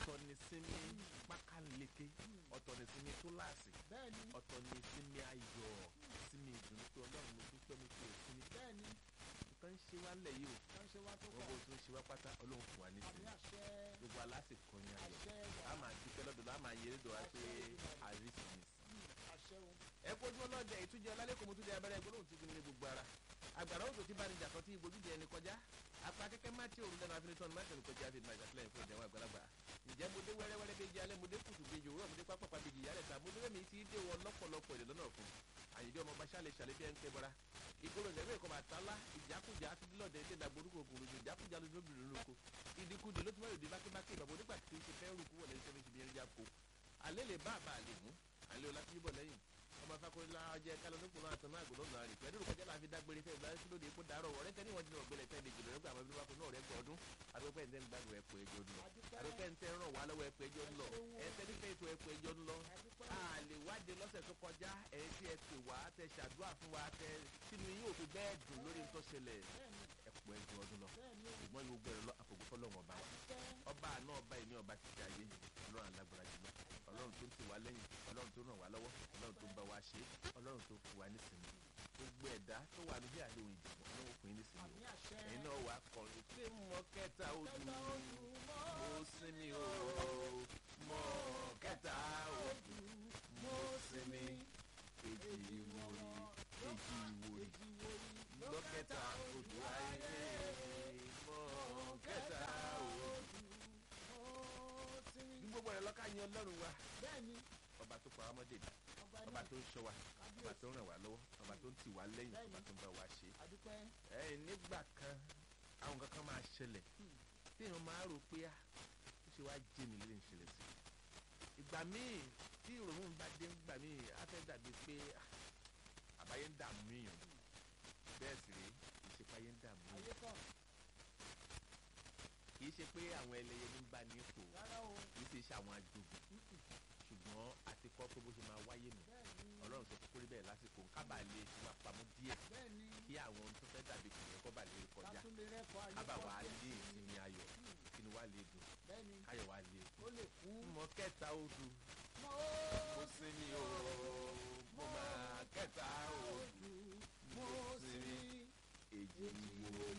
ọ̀tọ̀ ní sinmi pákáleke ọ̀tọ̀ ní sinmi túláàsì bẹ́ẹ̀ni ọ̀tọ̀ ní sinmi ayọ̀ sinmi ìdùnnú pé ọlọ́run mo dúpẹ́ mo fi òsinmi bẹ́ẹ̀ni nǹkan ń ṣe wá lẹ̀ yìí o wọ́n ṣe wá tó wọ́n pọ̀ bó tó ń ṣe wá pátá ọlọ́run fún wa ní àmì sinmi àṣẹ gbogbo alásìkò ní ayọ̀ àṣẹ a máa dúpẹ́ lọ́dọ̀ lọ́wọ́ a máa yẹrẹ dọ̀ wá pé àrísìmísì àṣẹ o ẹ kojú ọlọ́dẹ ìtújẹ ọlálẹ́kùn mo tún jẹ abẹ́rẹ́ gbólóhùn tí gbin ní gbogbo ara àgbàrá òjò tí bánijà kan tí ìgbójú jẹ ẹni kọjá apá kẹ́kẹ́ má tí òrùn lẹ́nu afinitọ́nu má tẹ̀lé kọjá àti ìgbàjà sílẹ̀ fún ìdẹ̀wọ̀n àgbàlagbà ǹjẹ́ mo dé wẹ́rẹ́wẹ́rẹ́ bíi alẹ́ mo dé kùtù bíi òwúrọ̀ mo dé pápápá bíi ìyálẹ̀ ta mo dé wẹ́mi tí dé wọ lọ́pọ̀lọpọ̀ èdè lọ́nà fún àyèjọ ọmọ bá ṣàlẹ̀ ṣàlẹ̀ bí ẹ ń tẹ́ bọ́ra ìgboro ìjẹ́bẹ̀ kọ́ máa tálá ìjákùjá àtúndínlọ́dẹ ilé ìdàgbòrúkọ ògùn lójú ìjákùjá lójú obìnrin lóko ìdíkudì ló ti mọ̀ ìdí bákébáké ìbàbọ̀ nígbà tí ń ṣe fẹ́ rúkú wọlé iṣẹ́ méjì bí ẹni já ko alẹ́ lè bá àbá àlè mú alẹ́ ọlá tí yíbọ̀ lẹ́yìn ọmọ afákọ́lá ọjẹ́ kálọ̀ nípò náà tán náà gbọ́dọ̀ náà rè pẹ̀lú ìrùkọ́jẹ́ láfi dágbére fẹ́ ìgbàlẹ́ sílódì epo dàárọ̀ ọ̀rẹ́ tẹ́ níwọ̀n ti náà gbẹlẹ̀ tẹ́ lè jìnnà nígbà àwọn ẹbí náà rẹ̀ gbọ́ ọdún adúpẹ́ ǹtẹ́ ń gbàgbọ́ ẹ̀pọ̀ ẹjọ́ ń lọ adúpẹ́ ǹtẹ́ ń ràn wá lọ́wọ́ ẹ̀pọ̀ ẹjọ́ ń lọ ẹ̀tẹ́ nífẹ̀ẹ́ ètò ẹ̀pọ̀ ẹjọ́ ń lọ a lè wáde lọ́sẹ̀ tó kọjá ẹ̀ tí ẹ pè wá tẹ ṣàdúrà fún wa tẹ sínú yín òfin bẹ́ẹ̀ dùn lórí tó ṣẹlẹ̀ bẹ́ẹ̀ni ẹ̀pọ̀ ẹjọ́ ọdún lọ bẹ́ẹ̀ni o ṣùgbọ́n yóò gbẹ̀rẹ̀ lọ àfọ̀gbọ́ fọlọ́wọ́n ọba wa àdúpẹ́ ọba àná ọba ìní ọba ti ṣe ayé ọlọ́run alágbára jùlọ ọlọ́run tó ń tì wá lẹ́yìn ọlọ́run tó ràn wá lọ́wọ́ ọlọ́run tó ń bá wa ṣe ọlọ́run tó fún wa nísìnyí gbogbo ẹ̀dá tó wà níbi àdéhùn ìdìbò ọlọ́run fún yín nísìnyí àmì o àṣẹ ẹ̀yin náà wà kọrin pé mọ kẹta ojú kẹta ojú mo sinmi o mọ kẹta ojú mo sinmi èjì ìwòrì èjì ìwòrì èjì wòyí lọ́kẹta ojú ayé mọ kẹta ojú. ó sinmi ní gbogbo rẹ̀ lọ́ka yan ọlọ́run wa bẹ́ẹ̀ni ọba tó pa ọmọdé mi ọba ọba ní tó ń ṣọ́ wa ọba tó ń ràn wá lọ́wọ́ ọba tó ń tì wá lẹ́yìn Bẹ́ẹ̀ni. ọba tó ń bá wa ṣe. àdúpẹ́ ẹ nígbà kan àwọn kankan máa ṣẹlẹ̀ Hmm. tí èèyàn máa rò pé ah ó ṣe wá jẹ́ mi lè ń ṣẹlẹ̀ sí i. ìgbà míì tí ìrònú bá dé ńgbà míì á fẹ́ dàbí pé ah, àbáyé ń dààmú èèyàn bẹ́ẹ̀ sì rèé kì í ṣe pé ayé ń dààmú èèyàn ayé kọ̀ kì í ṣe pé àwọn ẹlẹ́yẹ ní ń bá ní ipò rárá o kì í ṣe ṣe àwọn ajogun ṣùgbọ́n àti kọ́ pé bó ṣe máa wáyé nù bẹ́ẹ̀ni ọlọ́run sọ kókó rí bẹ́ẹ̀ lásìkò kábà lè fi wà pamọ́ díẹ̀ bẹ́ẹ̀ni kí àwọn ohun tó fẹ́ dàbí kìnìún kọ́ bà lè kọjá kátólé rẹ́kọ̀ ayé kábà kọ̀ wà á lé bẹ́ẹ̀. ìsinmi ayọ̀ kí ni wà á lè dùn bẹ́ẹ̀ni káyọ̀ wà á lè ó lè kú mọ kẹta odù mo mo sinmi o mo máa kẹta odù mo sinmi èjì wo